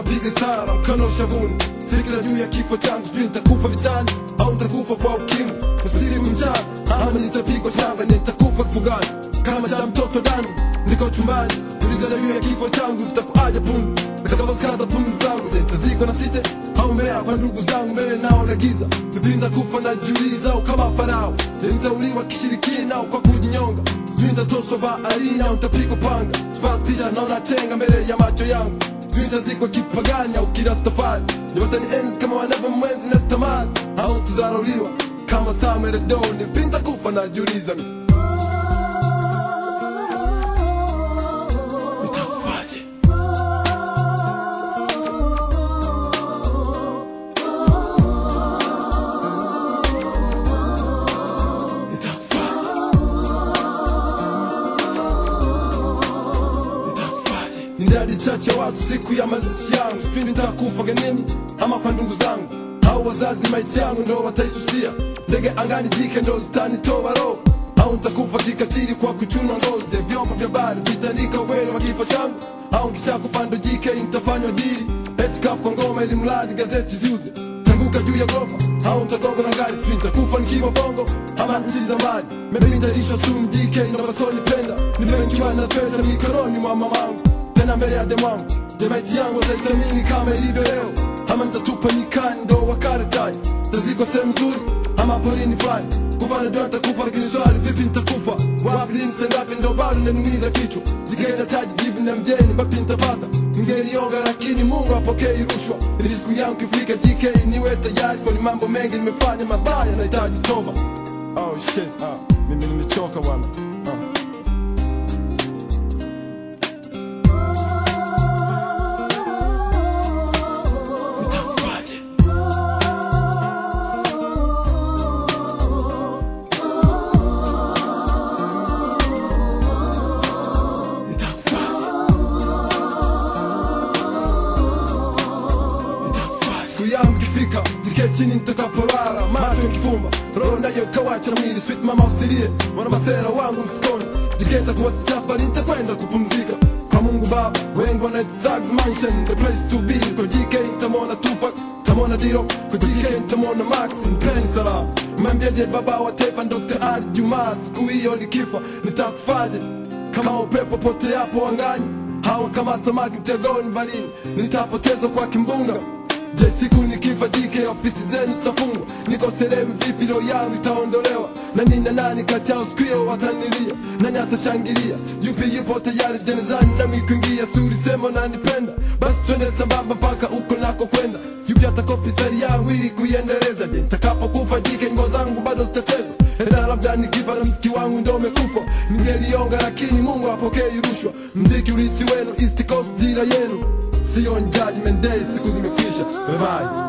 napiga sara mkono shavuni fikira juu ya kifo changu sijui nitakufa vitani au nitakufa kwa ukimwi usiku mchana ama nitapigwa shanga nitakufa kifugani kama cha mtoto dani niko chumbani uliza juu ya kifo changu kitakuaja pundu nitakapokata pumzi zangu je nitazikwa na site au mbea kwa ndugu zangu mbele nao na giza nipinda kufa na juliza au kama farao je nitauliwa kishirikina au kwa kujinyonga sijui nitatoswa baharini au nitapigwa panga sipata picha naona chenga mbele ya macho yangu sijui nitazikwa kipagani au kirastafari yote ni enzi kama wanavyo mwenzi na stamani au nitazarauliwa kama Samuel Doe nipinda kufa na juliza nitakufaje nitakufaje nitakufaje ni idadi chache ya watu siku ya mazishi yangu sipindi nitakufa genini ama kwa ndugu zangu au wazazi maiti yangu ndo wataisusia ndege angani jike ndo zitanitoa roho au nitakufa kikatili kwa kuchuna ngozi ya vyombo vya bari vitaandika uwele wa kifo changu au nkishakufa ndo jike nitafanywa dili eti kafu kwa ngoma ili mradi gazeti ziuze tanguka juu ya gorofa au nitagonga na gari sijui nitakufa nikiwa bongo ama nchi za mbali maybe nitalishwa sumu DK inavyosonipenda nipewe nikiwa na pesa mikononi mwa mamangu tena mbele ya demwangu jemaiti yangu wataitamini kama ilivyo leo ama nitatupa nyikani ndo wakaratai tazikwa sehemu nzuri ama porini fulani kufa najua nitakufa lakini swali vipi nitakufa wapi lini sengapi ndo bado nanumiza kichwa jikenda taji jibu na mjeni bapi nitapata ningelionga lakini mungu apokei rushwa ili siku yangu kifika jk niwe tayari kwani mambo mengi nimefanya mabaya nahitaji toba oh shit ah, mimi nimechoka bwana ah. Nitakufaje? Nitakufaje? Nitakufaje? siku yangu ikifika jike chini nitakaporara macho kifumba roho nayo kawacha mwili sweet mama usilie wana masera wangu msikoni jike takuwa sichapari nitakwenda kupumzika kwa mungu baba wengi wana thugs mansion the place to be kwa jike nitamwona tupac nitamwona diro kwa jike nitamwona max mpenzi salam mwambiaje baba wa taifa dr ali jumaa siku hiyo nikifa nitakufaje kama upepo pote yapo angani hawa kama samaki mtegoni barini nitapotezwa kwa kimbunga je siku nikifa jike ofisi zenu zitafungwa niko sehemu vipi roho yangu itaondolewa na nina nani kati yao siku hiyo watanilia nani atashangilia yupi yupo tayari jenezani nami kuingia suri sema nanipenda basi twende sambamba mpaka uko nako kwenda yupi atakopi stari yangu ili kuiendeleza je nitakapokufa jike ngo zangu bado zitachezwa ila labda nikifa na mziki wangu ndo umekufa ningelionga lakini mungu apokei rushwa mziki urithi wenu east coast dira yenu siyo on judgment day siku zimekwisha bye bye